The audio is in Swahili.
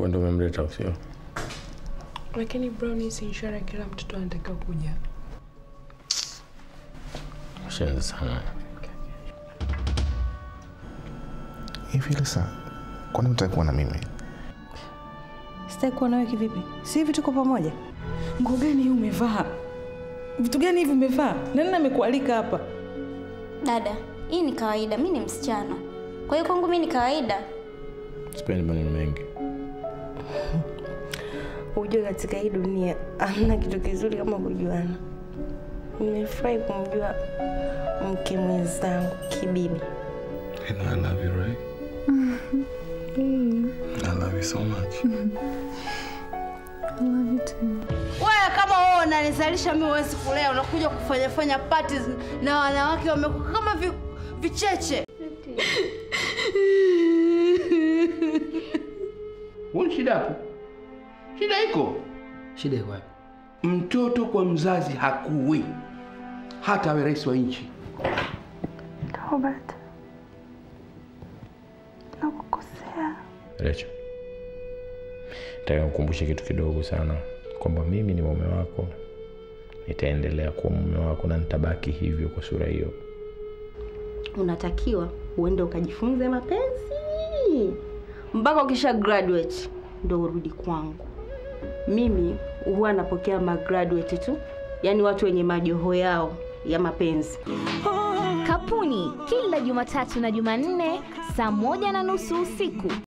Wewe ndio umemleta au sio? Lakini Brown si ishara kila mtoto anatakiwa kuja. Shenzi sana. Hivi Lisa, kwani unataka kuwa na mimi? Sitaki kuwa nawe kivipi? Si hivi tuko pamoja? Nguo gani hii umevaa? Vitu gani hivi umevaa? Nani amekualika hapa? Dada, hii ni kawaida, mi ni msichana, kwa hiyo kwangu mi ni kawaida. Sipendi maneno mengi. Ujue katika hii dunia hamna kitu kizuri kama kujuana. Nimefurahi kumjua mke mwenzangu kibibi. And I love you, right? I love you so much. Wewe kama wewe unanizalisha mimi huwezi kulea, unakuja kufanya fanya parties na wanawake wamekuwa kama vi, vicheche. Huoni shida hapo? Shida iko. Shida iko wapi? Mtoto kwa mzazi hakui, hata awe rais wa nchi. Robert, nakukosea. Rachel, nataka nikukumbushe kitu kidogo sana kwamba mimi ni mume wako, nitaendelea kuwa mume wako na nitabaki hivyo kwa sura hiyo. unatakiwa uende ukajifunze mapenzi mpaka ukisha graduate ndo urudi kwangu. Mimi huwa napokea magraduate tu, yaani watu wenye majoho yao ya mapenzi. Kapuni kila Jumatatu na Jumanne saa moja na nusu usiku